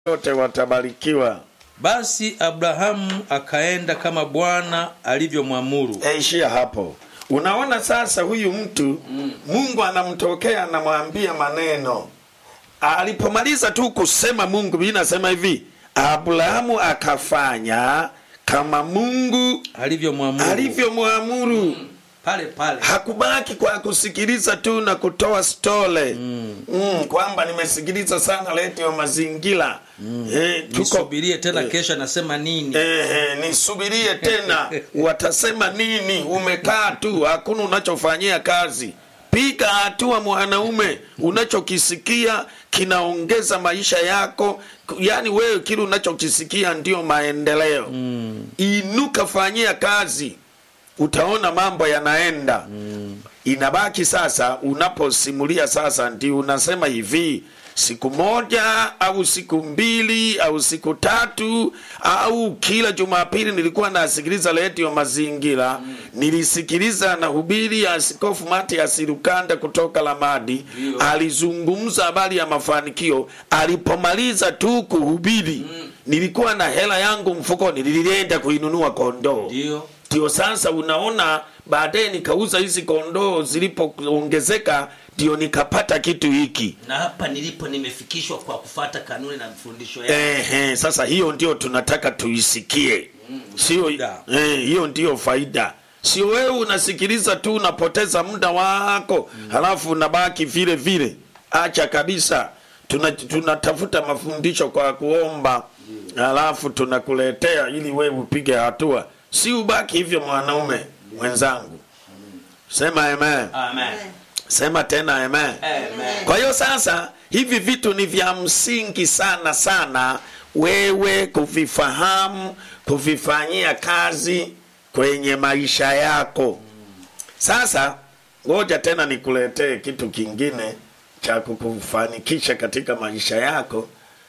wote watabarikiwa. basi abrahamu akaenda kama bwana alivyomwamuru Ishia hapo. Unaona sasa, huyu mtu Mungu anamtokea anamwambia maneno. Alipomaliza tu kusema Mungu, Biblia inasema hivi, Abrahamu akafanya kama Mungu alivyomwamuru alivyomwamuru. pale pale Hakubaki kwa kusikiliza tu na kutoa stole mm. Mm, kwamba nimesikiliza sana redio mazingira mm. eh, tuko nisubirie tena kesho anasema nini Ehe, nisubirie tena watasema nini umekaa tu hakuna unachofanyia kazi piga hatua mwanaume unachokisikia kinaongeza maisha yako yaani wewe kile unachokisikia ndio maendeleo mm. inuka fanyia kazi utaona mambo yanaenda mm. inabaki sasa unaposimulia sasa ndio unasema hivi siku moja au siku mbili au siku tatu au kila jumapili nilikuwa nasikiliza redio mazingira mm. nilisikiliza na hubiri ya askofu matias lukanda kutoka lamadi Ndio. alizungumza habari ya mafanikio alipomaliza tu kuhubiri mm. nilikuwa na hela yangu mfukoni nilienda kuinunua kondoo ndio ndio sasa unaona baadaye nikauza hizi kondoo zilipoongezeka ndio nikapata kitu hiki na hapa nilipo nimefikishwa kwa kufata kanuni na mfundisho ya Ehe, sasa hiyo ndio tunataka tuisikie sio faida. eh, hiyo ndio faida sio wewe unasikiliza tu unapoteza muda wako halafu unabaki vile vile acha kabisa Tuna- tunatafuta mafundisho kwa kuomba halafu tunakuletea ili wewe upige hatua si ubaki hivyo mwanaume mwenzangu sema amen amen sema tena amen amen kwa hiyo sasa hivi vitu ni vya msingi sana sana wewe kuvifahamu kuvifanyia kazi kwenye maisha yako sasa ngoja tena nikuletee kitu kingine cha kukufanikisha katika maisha yako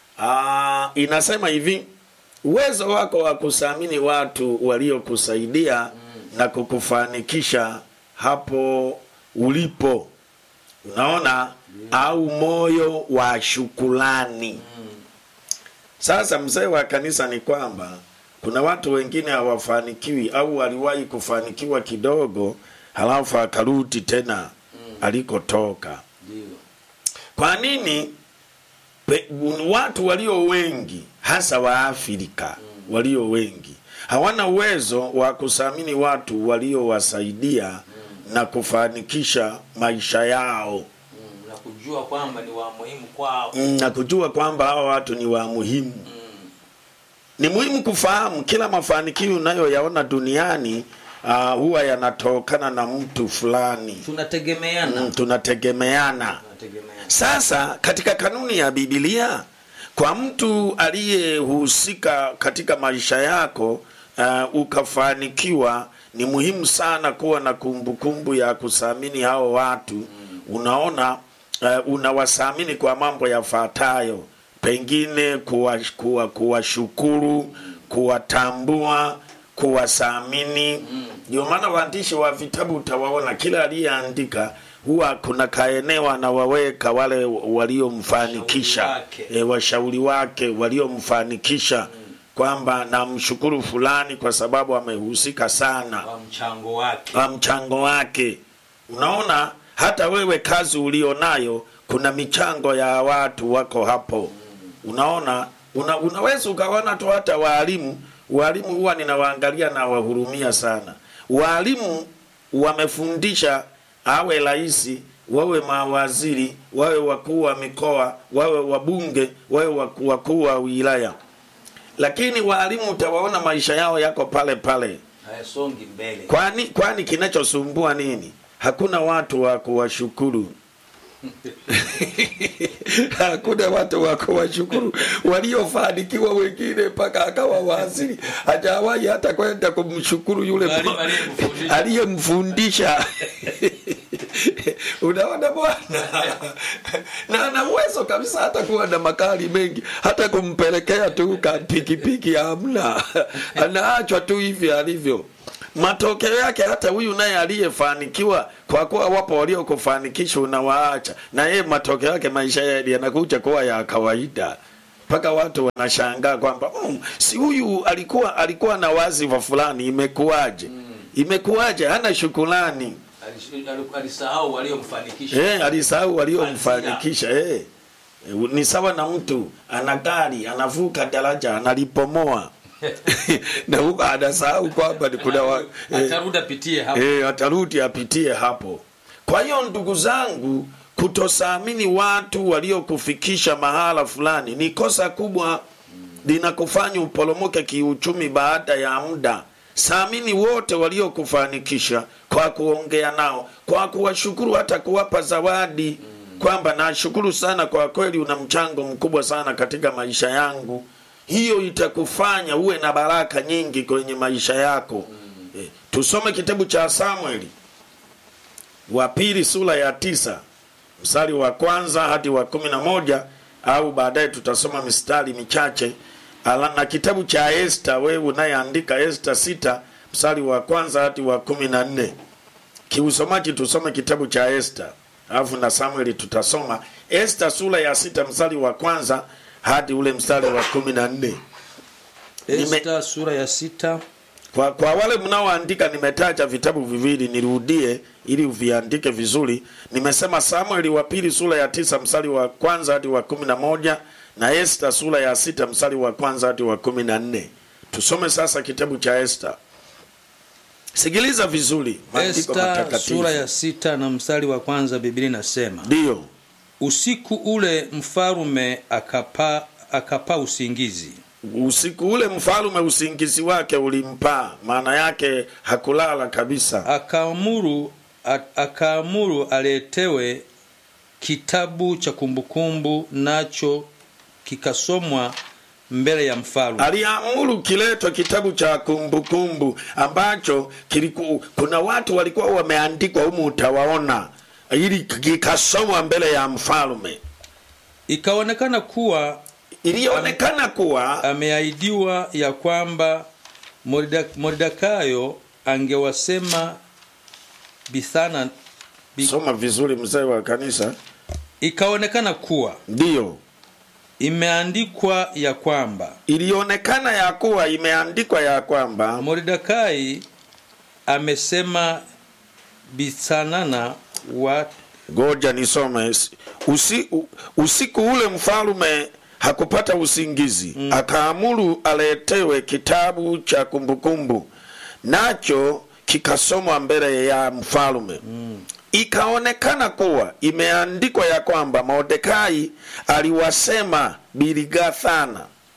Aa, inasema hivi uwezo wako wa kusamini watu waliokusaidia na kukufanikisha hapo ulipo unaona au moyo wa shukulani sasa mzee wa kanisa ni kwamba kuna watu wengine hawafanikiwi au waliwahi kufanikiwa kidogo halafu akarudi tena alikotoka ndio kwa nini pe, watu walio wengi hasa wa Afrika walio wengi hawana uwezo wa kusamini watu waliowasaidia na kufanikisha maisha yao Mm, na kujua kwamba ni wa muhimu kwao Mm, na kujua kwamba hawa watu ni wa muhimu. Ni muhimu kufahamu kila mafanikio unayoyaona duniani uh, huwa yanatokana na mtu fulani. tunategemeana Mm, tunategemeana. tunategemeana Sasa katika kanuni ya Biblia, kwa mtu aliyehusika katika maisha yako uh, ukafanikiwa, ni muhimu sana kuwa na kumbukumbu ya kusamini hao watu. Unaona, uh, unawasamini kwa mambo yafuatayo, pengine kuwashukuru kuwa, kuwashukuru, kuwatambua kuwasamini ndio maana waandishi wa vitabu utawaona kila aliyeandika huwa kuna kaeneo anawaweka wale waliomfanikisha Washauri wake. e, washauri wake waliomfanikisha kwamba namshukuru fulani kwa sababu amehusika sana kwa mchango wake kwa mchango wake unaona hata wewe kazi ulionayo kuna michango ya watu wako hapo unaona una, unaweza ukaona tu hata waalimu waalimu huwa ninawaangalia na wahurumia sana waalimu wamefundisha awe rais wawe mawaziri wawe wakuu wa mikoa wawe wabunge wawe waku- wakuu wa wilaya lakini waalimu utawaona maisha yao yako pale pale hayasongi mbele kwani kwani kinachosumbua nini hakuna watu wa kuwashukuru hakuna watu wa kuwashukuru waliofanikiwa wengine mpaka akawa waziri hajawahi hata kwenda kumshukuru yule Mwalimu mwa- aliyemfundisha. aliyemfundisha unaona bwana na ana uwezo kabisa hata kuwa na makali mengi hata kumpelekea tu ka pikipiki hamna anaachwa tu hivi alivyo matokeo yake hata huyu naye aliyefanikiwa kwa kuwa wapo waliokufanikisha unawaacha na yeye matokeo yake maisha ya- yanakuja kuwa ya kawaida mpaka watu wanashangaa kwamba mm, si huyu alikuwa alikuwa na wazifa fulani imekuwaje imekuwaje hana shukulani Alish- ali- alisahau waliomfanikisha eh, alisahau waliomfanikisha eh. ni sawa na mtu ana gari anavuka daraja analipomoa na huko anasahau kwamba ni kuna wa, eh, atarudi apitie hapo e, atarudi apitie hapo kwa hiyo ndugu zangu kutosaamini watu waliokufikisha mahala fulani ni kosa kubwa linakufanya uporomoke kiuchumi baada ya muda saamini wote waliokufanikisha kwa kuongea nao kwa kuwashukuru hata kuwapa zawadi kwamba nashukuru sana kwa kweli una mchango mkubwa sana katika maisha yangu hiyo itakufanya uwe na baraka nyingi kwenye maisha yako Eh, tusome kitabu cha samueli wa pili sura ya tisa mstari wa kwanza hadi wa kumi na moja au baadaye tutasoma mistari michache Ala, na kitabu cha esta wewe unayeandika esta sita mstari wa kwanza hadi wa kumi na nne kiusomaji tusome kitabu cha esta alafu na samueli tutasoma esta sura ya sita mstari wa kwanza hadi ule mstari wa kumi na nne Nime- Esta sura ya sita kwa, kwa wale mnaoandika nimetaja vitabu viwili nirudie ili uviandike vizuri nimesema samueli wa pili sura ya tisa mstari wa kwanza hadi wa kumi na moja na esta sura ya sita mstari wa kwanza hadi wa kumi na nne tusome sasa kitabu cha esta sikiliza vizuri maandiko Esta matakatifu sura ya sita na mstari wa kwanza Biblia inasema ndiyo usiku ule mfalume akapa akapa usingizi usiku ule mfalume usingizi wake ulimpaa maana yake hakulala kabisa akaamuru a- akaamuru aletewe kitabu cha kumbukumbu nacho kikasomwa mbele ya mfalume aliamuru kiletwe kitabu cha kumbukumbu ambacho kiliku, kuna watu walikuwa wameandikwa humu utawaona ili kikasomwa mbele ya mfalume ikaonekana kuwa ilionekana kuwa ameahidiwa ya kwamba Morida- Moridakayo angewasema Bithana bi, soma vizuri mzee wa kanisa ikaonekana kuwa ndiyo imeandikwa ya kwamba ilionekana ya kuwa imeandikwa ya kwamba Mordekai amesema Bithanana wa ngoja nisome Usi, u- usiku ule mfalume hakupata usingizi mm. akaamuru aletewe kitabu cha kumbukumbu nacho kikasomwa mbele ya mfalume mm. ikaonekana kuwa imeandikwa ya kwamba mordekai aliwasema biligathana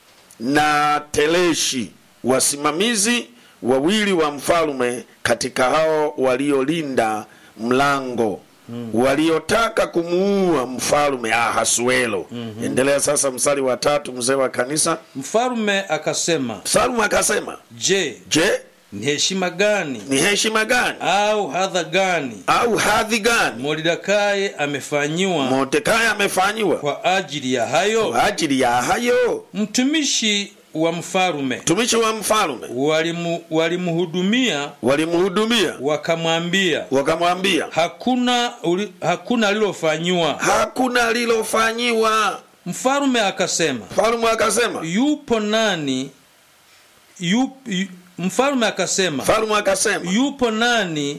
na teleshi wasimamizi wawili wa mfalume katika hao waliolinda mlango mm. waliotaka kumuua mfalume ahasuelo mm-hmm. endelea sasa mstari wa tatu mzee wa kanisa mfalume akasema, mfalume akasema je, je ni heshima gani ni heshima gani au hadha gani au hadhi gani Mordekai amefanyiwa mordekai amefanyiwa kwa ajili ya hayo? kwa ajili ya hayo Mtumishi wa mfalume mtumishi wa mfalume walimu- walimhudumia walimhudumia wakamwambia wakamwambia hakuna uli- hakuna alilofanyiwa hakuna lilofanyiwa mfalume akasema mfalume akasema yupo nani yup, yu, mfalume akasema mfalume akasema yupo nani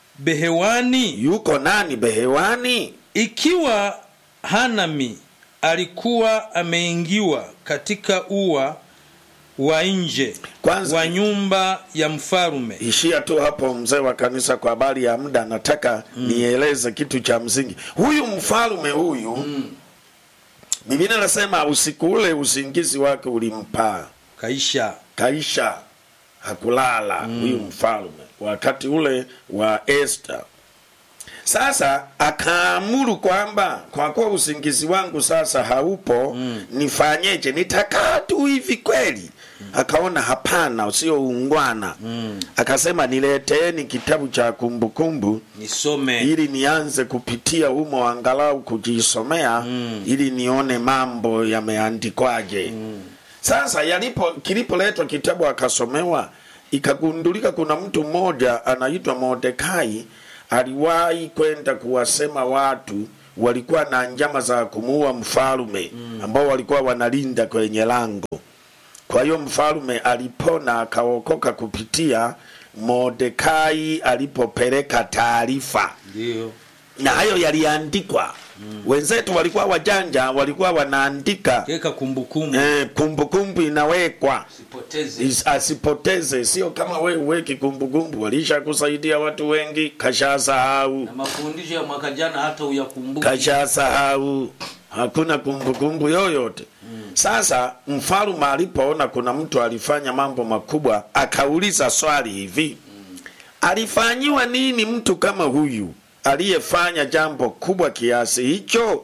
behewani yuko nani behewani ikiwa hanami alikuwa ameingiwa katika ua wa nje Kwanza- wa nyumba ya mfalume ishia tu hapo mzee wa kanisa kwa habari ya muda nataka mm. nieleze kitu cha msingi huyu mfalume huyu mm. biblia nasema usiku ule usingizi wake ulimpaa kaisha kaisha hakulala mm. huyu mfalume wakati ule wa Esther. Sasa akaamuru kwamba kwa kuwa usingizi wangu sasa haupo mm. nifanyeje? Nitakaa tu hivi kweli? Akaona hapana, usio ungwana mm. akasema nileteeni kitabu cha kumbukumbu nisome ili nianze kupitia humo angalau kujisomea mm. ili nione mambo yameandikwaje mm. sasa yalipo kilipoletwa kitabu akasomewa ikagundulika kuna mtu mmoja anaitwa mordekai aliwahi kwenda kuwasema watu walikuwa na njama za kumuua mfalume ambao walikuwa wanalinda kwenye lango kwa hiyo mfalume alipona akaokoka kupitia Mordekai alipopeleka taarifa, ndio na hayo yaliandikwa. Wenzetu walikuwa wajanja, walikuwa wanaandika keka kumbukumbu eh, kumbukumbu inawekwa sipoteze Is- asipoteze, sio kama we uweki kumbukumbu. Walisha kusaidia watu wengi, kashasahau na mafundisho ya mwaka jana hata uyakumbuke kashasahau, hakuna kumbukumbu yoyote. Sasa mfalume alipoona kuna mtu alifanya mambo makubwa, akauliza swali hivi, alifanyiwa nini mtu kama huyu aliyefanya jambo kubwa kiasi hicho?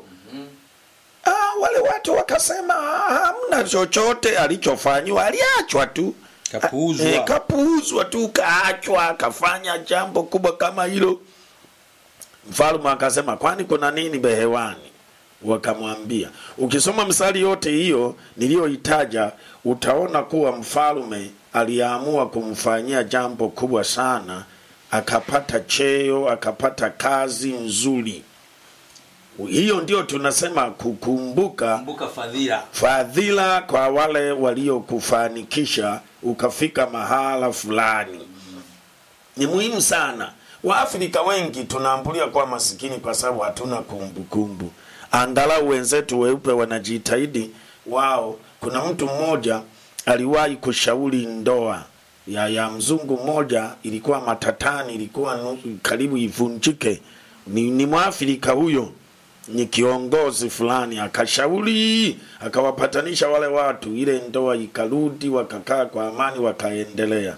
Ah, wale watu wakasema "Ah, hamna chochote alichofanyiwa, aliachwa tu Kapuuzwa. Eh, kapuuzwa tu, kaachwa, kafanya jambo kubwa kama hilo. Mfalme akasema kwani kuna nini behewani? Wakamwambia, ukisoma mstari yote hiyo niliyoitaja, utaona kuwa mfalme aliamua kumfanyia jambo kubwa sana, akapata cheo, akapata kazi nzuri. Hiyo ndio tunasema kukumbuka kumbuka fadhila fadhila kwa wale waliokufanikisha ukafika mahala fulani. Ni muhimu sana. Waafrika wengi tunaambulia kuwa masikini kwa sababu hatuna kumbukumbu. Angalau wenzetu weupe wanajitahidi wao. Kuna mtu mmoja aliwahi kushauri ndoa ya, ya mzungu mmoja, ilikuwa matatani, ilikuwa nusu- karibu ivunjike. Ni, ni Mwafrika huyo ni kiongozi fulani akashauri akawapatanisha wale watu, ile ndoa ikarudi, wakakaa kwa amani, wakaendelea.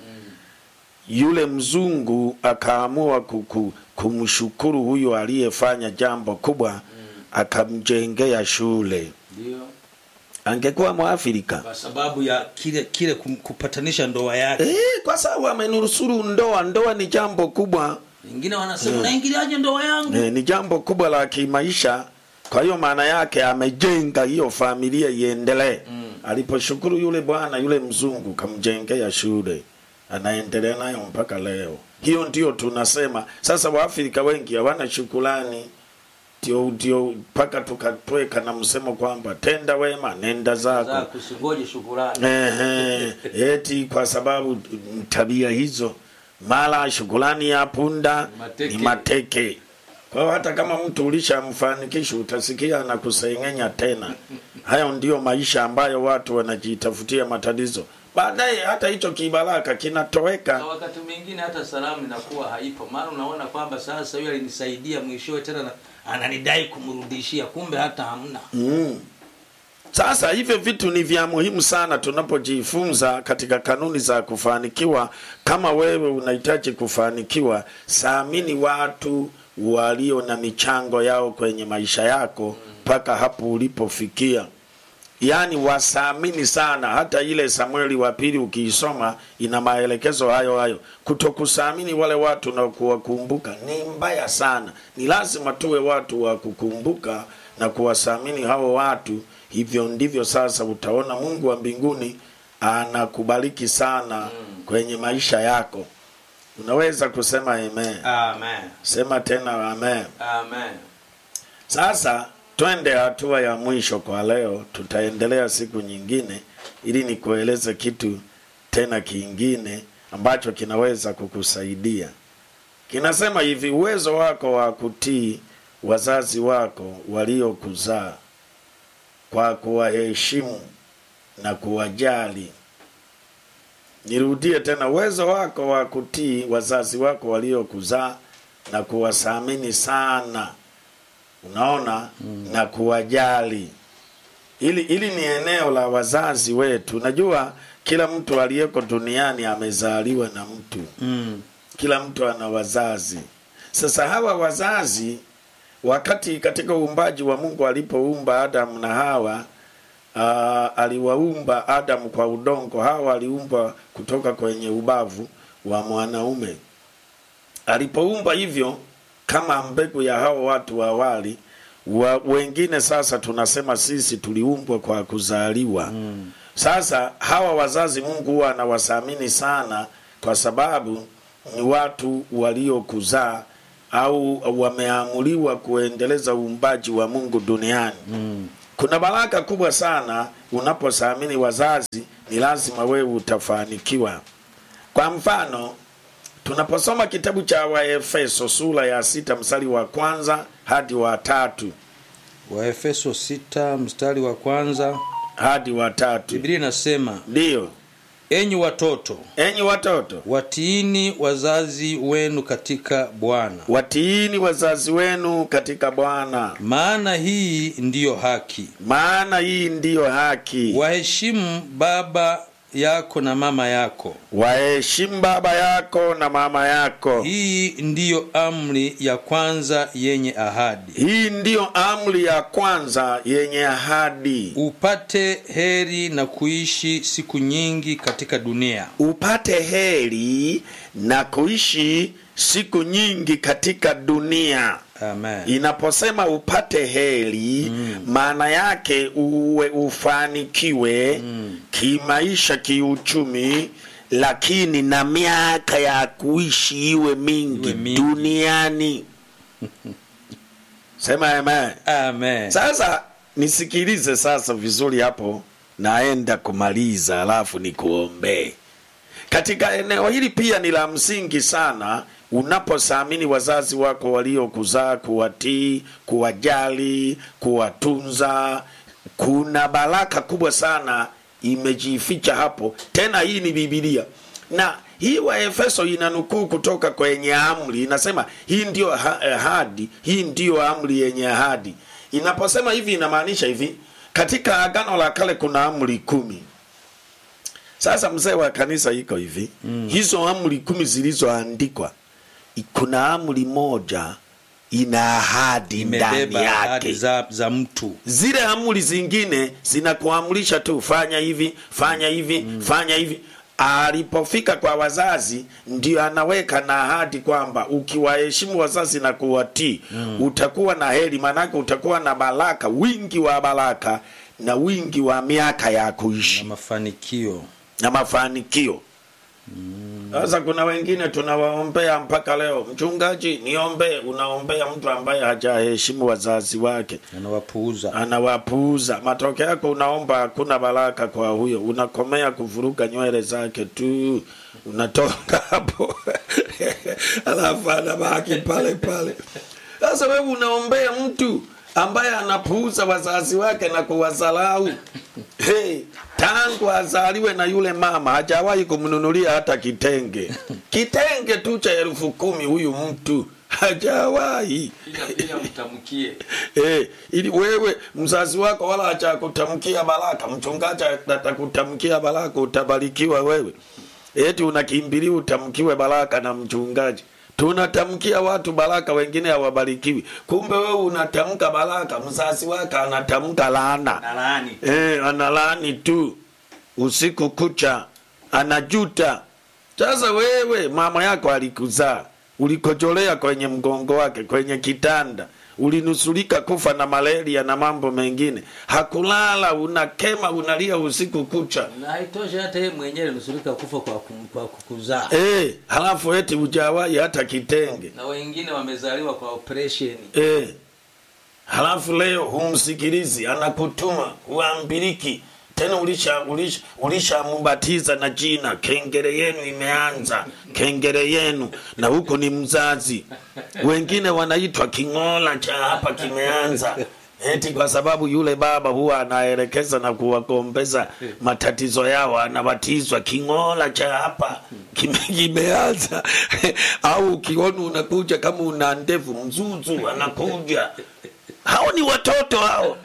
Yule mzungu akaamua kuku, kumshukuru huyo aliyefanya jambo kubwa, akamjengea shule. ndio Angekuwa Mwafrika kwa sababu ya kile kile kum- kupatanisha ndoa yake eh, kwa sababu amenusuru ndoa. Ndoa ni jambo kubwa wengine wanasema unaingiliaje ndoa yangu eh, ni jambo kubwa la kimaisha. Kwa hiyo maana yake amejenga hiyo familia iendelee. Aliposhukuru yule bwana yule mzungu kamjengea shule, anaendelea nayo mpaka leo. Hiyo ndio tunasema sasa. Waafrika wengi hawana shukrani, ndio ndio mpaka tukatweka na msemo kwamba tenda wema nenda zako. zako usingoje shukurani Ehe, eti kwa sababu mm, tabia hizo mara shukrani ya punda Mateke. ni mateke. Kwa hiyo hata kama mtu ulishamfanikisha utasikia na kusengenya tena. Hayo ndiyo maisha ambayo watu wanajitafutia matatizo, baadaye hata hicho kibaraka kinatoweka. na wakati mwingine hata salamu inakuwa haipo maana unaona kwamba sasa huyo alinisaidia mwishowe tena na- ananidai kumrudishia kumbe hata hamna Mm. Sasa hivyo vitu ni vya muhimu sana tunapojifunza katika kanuni za kufanikiwa. Kama wewe unahitaji kufanikiwa, saamini watu walio na michango yao kwenye maisha yako mpaka hapo ulipofikia. Yaani wasaamini sana. Hata ile Samueli wa pili ukiisoma ina maelekezo hayo hayo. Kutokusaamini wale watu na kuwakumbuka ni mbaya sana. Ni lazima tuwe watu wa kukumbuka na kuwasaamini hao watu. Hivyo ndivyo sasa utaona Mungu wa mbinguni anakubariki sana kwenye maisha yako. Unaweza kusema amen. amen Sema tena amen. amen Sasa twende hatua ya mwisho kwa leo, tutaendelea siku nyingine ili nikueleze kitu tena kingine ambacho kinaweza kukusaidia. Kinasema hivi, uwezo wako wa kutii wazazi wako waliokuzaa kwa kuwaheshimu na kuwajali. Nirudie tena, uwezo wako wa kutii wazazi wako waliokuzaa na kuwathamini sana unaona na kuwajali ili ili ni eneo la wazazi wetu najua kila mtu aliyeko duniani amezaliwa na mtu mm. kila mtu ana wazazi sasa hawa wazazi wakati katika uumbaji wa mungu alipoumba adamu na hawa uh, aliwaumba adamu kwa udongo hawa aliumba kutoka kwenye ubavu wa mwanaume alipoumba hivyo kama mbegu ya hao watu wa awali wa, wengine sasa tunasema sisi tuliumbwa kwa kuzaliwa mm. sasa hawa wazazi mungu huwa anawathamini sana kwa sababu ni watu waliokuzaa au wameamuliwa kuendeleza uumbaji wa mungu duniani Mm. kuna baraka kubwa sana unaposaamini wazazi ni lazima wewe utafanikiwa kwa mfano tunaposoma kitabu cha waefeso sura ya sita mstari wa kwanza hadi wa tatu waefeso 6 mstari wa kwanza hadi wa tatu biblia inasema ndiyo enyi watoto enyi watoto watiini wazazi wenu katika bwana watiini wazazi wenu katika bwana maana hii ndiyo haki maana hii ndiyo haki waheshimu baba yako na mama yako waheshimu baba yako na mama yako hii ndiyo amri ya kwanza yenye ahadi hii ndiyo amri ya kwanza yenye ahadi upate heri na kuishi siku nyingi katika dunia upate heri na kuishi siku nyingi katika dunia amen inaposema upate heri maana yake uwe ufanikiwe kimaisha kiuchumi lakini na miaka ya kuishi iwe mingi, Iwe mingi. duniani sema amen amen sasa nisikilize sasa vizuri hapo naenda kumaliza alafu nikuombee katika eneo hili pia ni la msingi sana unaposaamini wazazi wako waliokuzaa kuwatii kuwajali kuwatunza kuna baraka kubwa sana imejificha hapo tena hii ni bibilia na hii waefeso inanukuu kutoka kwenye amri inasema hii ndiyo ha- ahadi hii ndiyo amri yenye ahadi inaposema hivi inamaanisha hivi katika agano la kale kuna amri kumi sasa mzee wa kanisa iko hivi mm. hizo amri kumi zilizoandikwa i- kuna amri moja ina ahadi ndani imebeba ahadi yake za, za mtu zile amri zingine zinakuamrisha tu fanya hivi fanya hivi mm. fanya hivi alipofika kwa wazazi ndio anaweka na ahadi kwamba ukiwaheshimu wazazi na kuwatii mm. utakuwa na heri maanake utakuwa na baraka wingi wa baraka na wingi wa miaka ya kuishi na mafanikio na mafanikio sasa kuna wengine tunawaombea mpaka leo mchungaji niombee unaombea mtu ambaye hajaheshimu wazazi wake anawapuuza anawapuuza matokeo yako unaomba hakuna baraka kwa huyo unakomea kuvuruga nywele zake tu unatoka hapo alafu anabaki pale pale sasa wewe unaombea mtu ambaye anapuuza wazazi wake na kuwazalau hey, tangu azaliwe na yule mama hajawahi kumnunulia hata kitenge kitenge tu cha elfu kumi huyu mtu hajawahi Pia pia mtamkie. Eh, ili wewe mzazi wako wala hajakutamkia baraka, mchungaji atakutamkia baraka, utabarikiwa wewe. Eti unakimbilia utamkiwe baraka na mchungaji. Tunatamkia watu baraka, wengine hawabarikiwi. Kumbe wewe unatamka baraka, mzazi wako anatamka laana. Na laani. Eh, analaani tu usiku kucha, anajuta. Sasa wewe mama yako alikuzaa, ulikojolea kwenye mgongo wake, kwenye kitanda, ulinusulika kufa na malaria na mambo mengine, hakulala, unakema, unalia usiku kucha. Na haitoshi hata yeye mwenyewe nusurika kufa kwa, kum- kwa kukuzaa. Eh, halafu eti hujawahi hata kitenge. Na wengine wamezaliwa kwa operation. Eh, halafu leo humsikilizi, anakutuma uambiriki tena ulisha ulisha ulishamubatiza na jina kengere yenu imeanza kengere yenu na huko ni mzazi wengine wanaitwa king'ola cha hapa kimeanza eti kwa sababu yule baba huwa anaelekeza na kuwagombeza matatizo yao anabatizwa king'ola cha hapa kime- kimeanza au ukiona unakuja kama una ndevu mzuzu anakuja hao ni watoto hao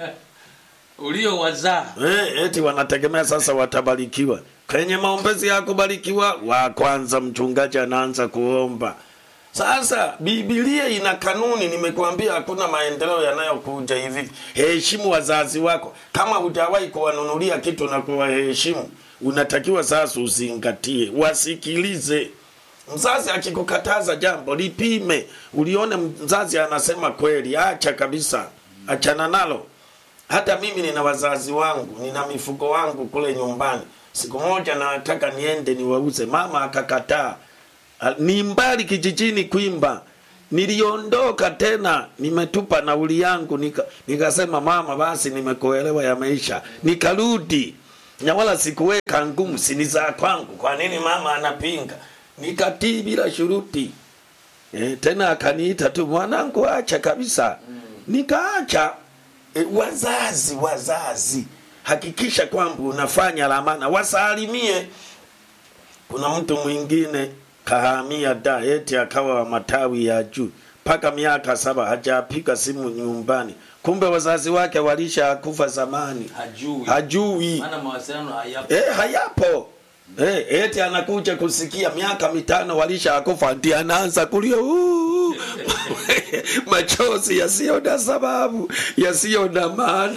Uliowazaa. Eh, eti wanategemea sasa watabarikiwa kwenye maombezi ya kubarikiwa wa kwanza mchungaji anaanza kuomba sasa bibilia ina kanuni nimekuambia hakuna maendeleo yanayokuja hivi heshimu wazazi wako kama hujawahi kuwanunulia kitu na kuwaheshimu unatakiwa sasa uzingatie wasikilize mzazi akikukataza jambo lipime ulione mzazi anasema kweli acha kabisa achana nalo hata mimi nina wazazi wangu nina mifugo wangu kule nyumbani siku moja nataka niende niwauze mama akakataa Ah, ni mbali kijijini kwimba niliondoka tena nimetupa nauli yangu nika, nikasema mama basi nimekuelewa yameisha nikarudi na wala sikuweka ngumu sini za kwangu kwa nini mama anapinga nikatii bila shuruti e, tena akaniita tu mwanangu acha kabisa nikaacha e, wazazi wazazi hakikisha kwamba unafanya lamana wasalimie kuna mtu mwingine kahamia da eti akawa wa matawi ya juu mpaka miaka saba hajapiga simu nyumbani kumbe wazazi wake walisha kufa zamani hajui hajui maana mawasiliano hayapo eh, hayapo eh, eti anakuja kusikia miaka mitano walisha akufa ndi anaanza kulia "Uu." machozi yasiyo na sababu yasiyo na maana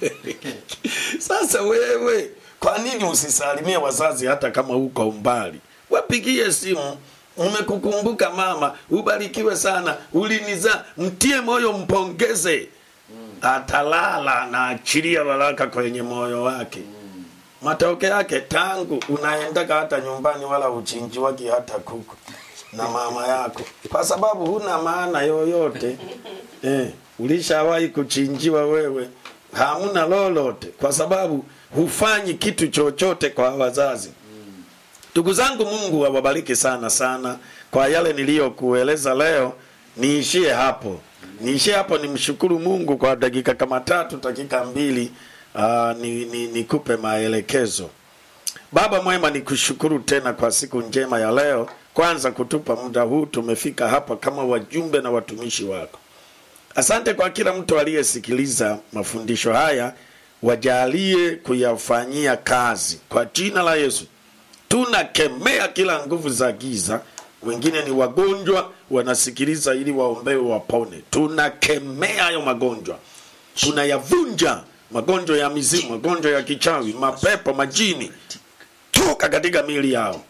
sasa wewe kwa nini usisalimie wazazi hata kama uko umbali wapigie simu umekukumbuka mama ubarikiwe sana uliniza mtie moyo mpongeze atalala na achilia baraka kwenye moyo wake matokeo yake tangu unaendaka hata nyumbani wala uchinjiwaki hata kuku na mama yako kwa sababu huna maana yoyote eh, ulishawahi kuchinjiwa wewe hamuna lolote kwa sababu hufanyi kitu chochote kwa wazazi ndugu zangu mungu awabariki sana sana kwa yale niliyokueleza leo niishie hapo niishie hapo nimshukuru mungu kwa dakika kama tatu dakika mbili uh, ni, ni, nikupe maelekezo baba mwema nikushukuru tena kwa siku njema ya leo kwanza kutupa muda huu tumefika hapa kama wajumbe na watumishi wako asante kwa kila mtu aliyesikiliza mafundisho haya wajalie kuyafanyia kazi kwa jina la yesu tunakemea kila nguvu za giza wengine ni wagonjwa wanasikiliza ili waombewe wapone tunakemea hayo magonjwa tunayavunja magonjwa ya mizimu magonjwa ya kichawi mapepo majini toka katika miili yao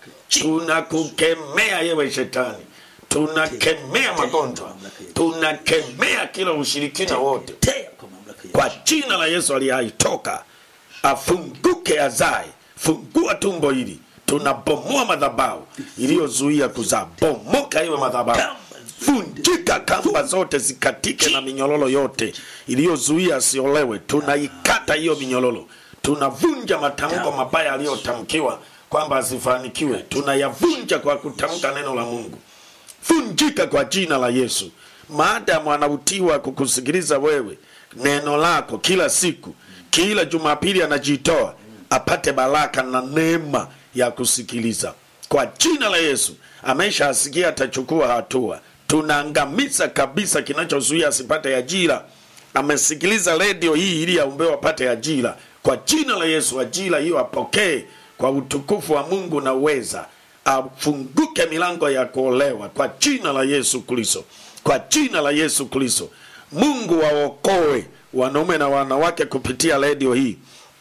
tunakukemea yewe shetani tunakemea magonjwa tunakemea kila ushirikina wote Tea kwa mamlaka ya kwa jina la yesu aliye hai toka afunguke azae fungua tumbo hili tunabomoa madhabahu iliyozuia kuzaa bomoka iwe madhabahu vunjika kamba zote zikatike na minyololo yote iliyozuia asiolewe tunaikata hiyo minyololo tunavunja matamko mabaya aliyotamkiwa kwamba asifanikiwe tunayavunja kwa kutamka neno la mungu vunjika kwa jina la yesu maadamu anautiwa kukusikiliza wewe neno lako kila siku kila jumapili anajitoa apate baraka na neema ya kusikiliza kwa jina la yesu ameshaasikia atachukua hatua tunaangamiza kabisa kinachozuia asipate ajira amesikiliza redio hii ili aumbewe apate ajira kwa jina la yesu ajira hiyo apokee kwa utukufu wa mungu na uweza afunguke milango ya kuolewa kwa jina la yesu kristo kwa jina la yesu kristo mungu waokoe wanaume na wanawake kupitia redio hii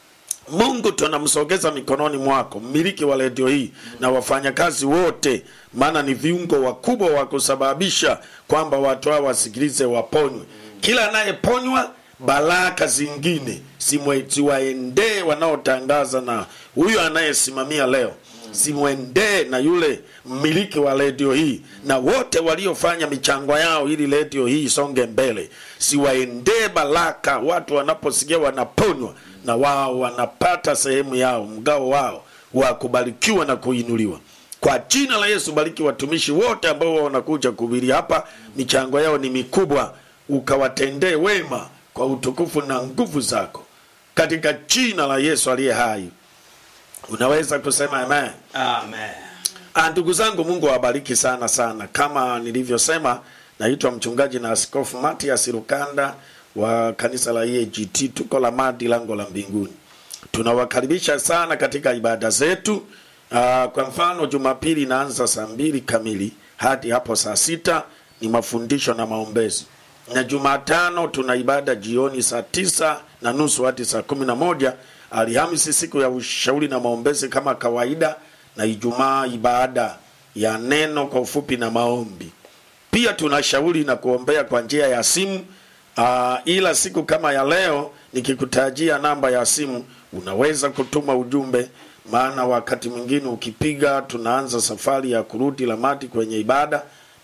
mungu tunamsogeza mikononi mwako mmiliki wa redio hii na wafanyakazi wote maana ni viungo wakubwa wa kusababisha kwamba watu hao wasikilize waponywe kila anayeponywa baraka zingine simwe- ziwaendee wanaotangaza na huyo anayesimamia leo simwendee na yule mmiliki wa redio hii na wote waliofanya michango yao ili redio hii isonge mbele siwaendee baraka watu wanaposikia wanaponywa na wao wanapata sehemu yao mgao wao wa kubarikiwa na kuinuliwa kwa jina la yesu bariki watumishi wote ambao wanakuja kuhubiri hapa michango yao ni mikubwa ukawatendee wema kwa utukufu na nguvu zako katika jina la yesu aliye hai unaweza kusema amen amen Ah, ndugu zangu mungu awabariki sana sana kama nilivyosema naitwa mchungaji na askofu matias rukanda wa kanisa la eagt tuko la madi lango la mbinguni tunawakaribisha sana katika ibada zetu Ah, kwa mfano jumapili inaanza saa mbili kamili hadi hapo saa sita ni mafundisho na maombezi na jumatano tuna ibada jioni saa tisa na nusu hadi saa kumi na moja alhamisi siku ya ushauri na maombezi kama kawaida na ijumaa ibada ya neno kwa ufupi na maombi pia tunashauri na kuombea kwa njia ya simu uh, ila siku kama ya leo nikikutajia namba ya simu unaweza kutuma ujumbe maana wakati mwingine ukipiga tunaanza safari ya kurudi lamati kwenye ibada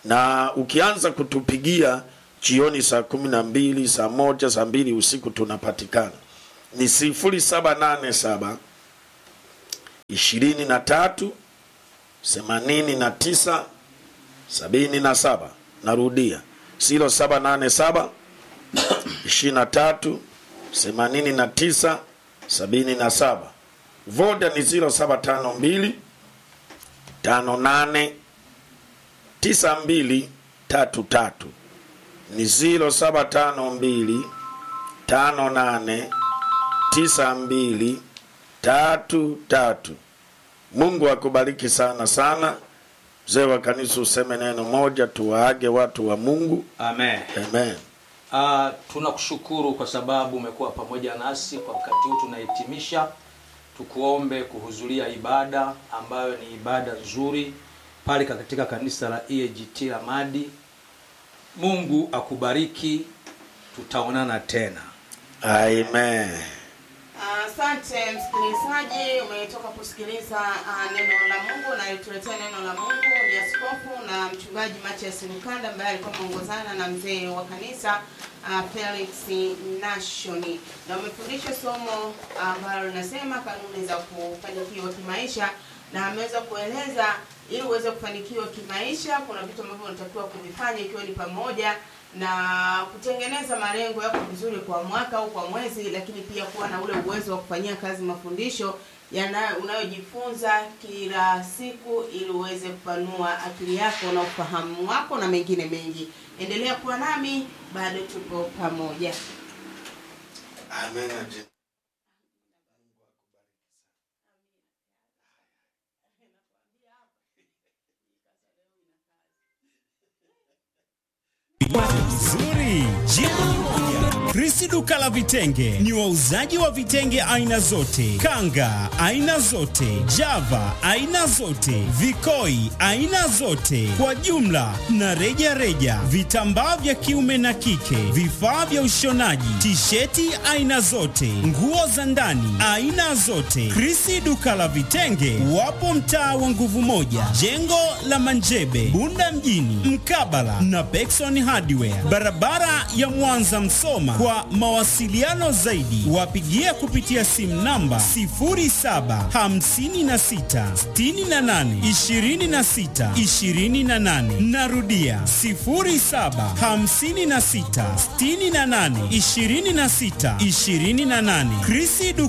na ukianza kutupigia jioni saa kumi na mbili saa moja saa mbili usiku tunapatikana ni sifuri saba nane saba ishirini na tatu themanini na tisa sabini na saba narudia silo saba nane saba ishirini na tatu themanini na tisa sabini na saba voda ni zilo saba tano mbili tano nane tisa mbili tatu tatu ni zilo saba tano mbili tano nane tisa mbili tatu tatu mungu akubariki sana sana mzee wa kanisa useme neno moja tuwaage watu wa mungu amen amen Uh, tunakushukuru kwa sababu umekuwa pamoja nasi kwa wakati huu tunahitimisha tukuombe kuhudhuria ibada ambayo ni ibada nzuri pale katika kanisa la EAGT la Madi Mungu akubariki tutaonana tena amen Asante msikilizaji, umetoka kusikiliza uh, neno la Mungu na alituletea neno la Mungu ni askofu na mchungaji Matias Lukanda ambaye alikuwa ameongozana na mzee wa kanisa uh, Felix Nashoni, na umefundisha somo ambalo linasema kanuni za kufanikiwa kimaisha, na ameweza kueleza ili uweze kufanikiwa kimaisha, kuna vitu ambavyo unatakiwa kuvifanya, ikiwa ni pamoja na kutengeneza malengo yako vizuri kwa mwaka au kwa mwezi, lakini pia kuwa na ule uwezo wa kufanyia kazi mafundisho yana unayojifunza kila siku ili uweze kupanua akili yako na ufahamu wako na mengine mengi. Endelea kuwa nami, bado tuko pamoja. amen Nzuri. Jibu ni moja. Krisi duka la vitenge ni wauzaji wa vitenge aina zote, kanga aina zote, java aina zote, vikoi aina zote, kwa jumla na reja reja, vitambaa vya kiume na kike, vifaa vya ushonaji, tisheti aina zote, nguo za ndani aina zote. Krisi duka la vitenge wapo mtaa wa nguvu moja, jengo la Manjebe, Bunda mjini, mkabala na Pekson Hardware, barabara ya Mwanza Msoma. Kwa mawasiliano zaidi, wapigie kupitia simu namba 0756682628. Narudia 0756682628. Krisi